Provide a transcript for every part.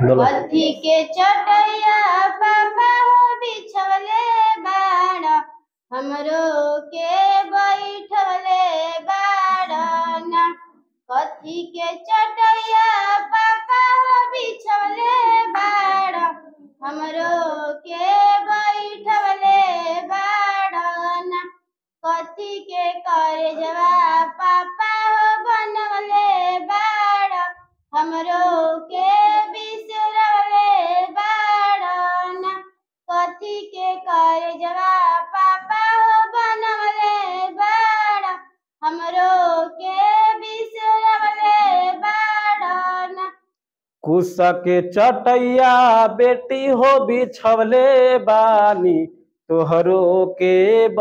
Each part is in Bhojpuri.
बोलो कथी के चटैया पापा हो बिछवले बाड़ हमरो के बैठवले बाड़ना कथी के चटैया पापा हो बिछवले बाड़ हमरो के बैठवले बाड़ना कथी के करे जवा पापा हो बनवले बाड़ हमरो के बिसरवले बाड़ना कथी के करे जवा पापा हो बनवले बाड़ हमरो के बिसरवले बाड़ना कुश के चटैया बेटी हो बिछवले बानी तोहरो के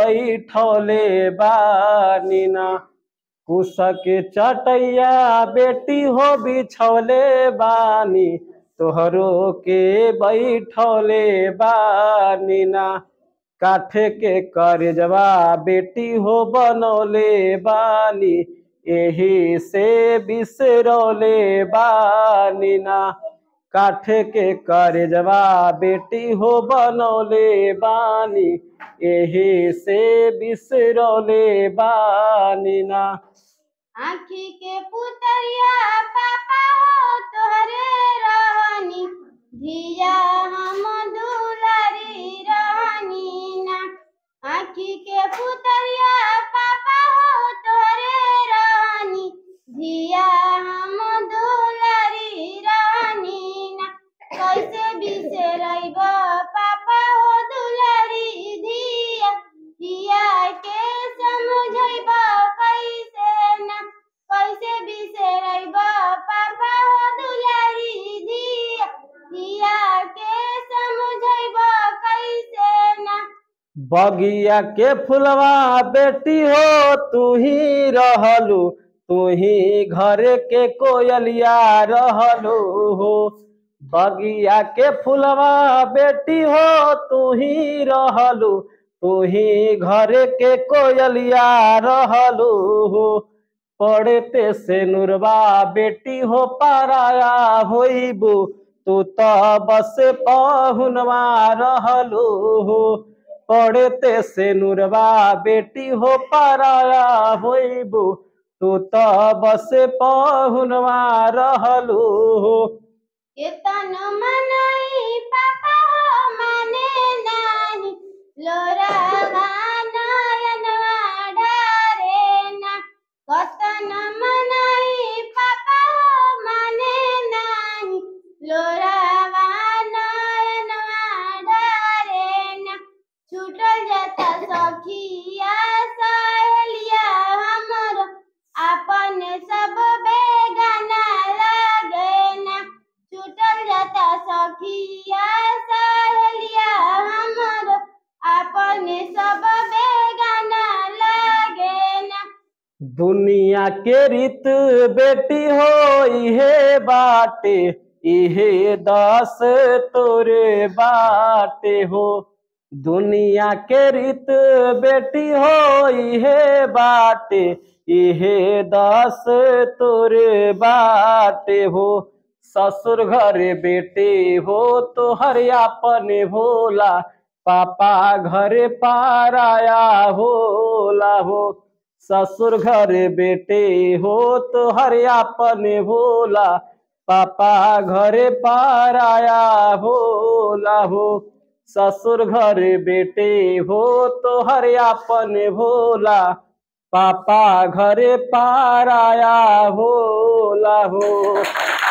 बैठौले बानी ना कुश के चटैया बेटी हो बिछवले बानी तोहरो के बैठौले बानी ना काठे के करजवा बेटी हो बनौले बानी एही से बिसरौले बानी ना काठे के करजवा बेटी हो बनौले बानी एही से बिसरौले बानी ना आँखी के पुतरिया पापा हो तोहरे रहनी धिया हम दुलारी रहनी ना आँखी के पुतरिया पापा हो तोहरे रहनी धिया हम दुलारी रहनी ना कैसे बिसरैब पापा हो दुलारी धिया धिया के समझैब कैसे ना कैसे बिसरैब पापा हो दुलारी धिया धिया के समझैब कैसे ना बगिया के फुलवा बेटी हो तू ही रहलू तू ही घर के कोयलिया रहलू हो बगिया के फुलवा बेटी हो तू ही रहलू तू ही घर के कोयलिया रहलू हो पढ़ते से नुरवा बेटी हो पाराया होइबू तू तो बस पहुनवा रहलू हो पढ़ते से नुरवा बेटी हो पाराया होइबू तू तो बस पहुनवा रहलू हो केतन मनई पापा हो माने नाही लोरा नयनवा ढारे ना कतन मनई पापा हो माने नाही लोरा नयनवा ढारे ना छूटल जाता सखिया सहेलिया हमर आपन सब बेगाना लागे ना छूटल जाता सखिया सहेलिया हमर आपन सब बेगाना लागे ना दुनिया के रीत बेटी हो इहे बाटे इहे दास तोरे बाटे हो दुनिया के रीत बेटी हो इहे बाटे इहे दास तोरे बाटे हो ससुर घर बेटे हो तो हरियापन भोला पापा घर पाराया होला हो ससुर घर बेटे हो तो हरियापन भोला पापा घर पाराया होला हो ससुर घर बेटे हो तो हरियापन भोला पापा घर पाराया होला हो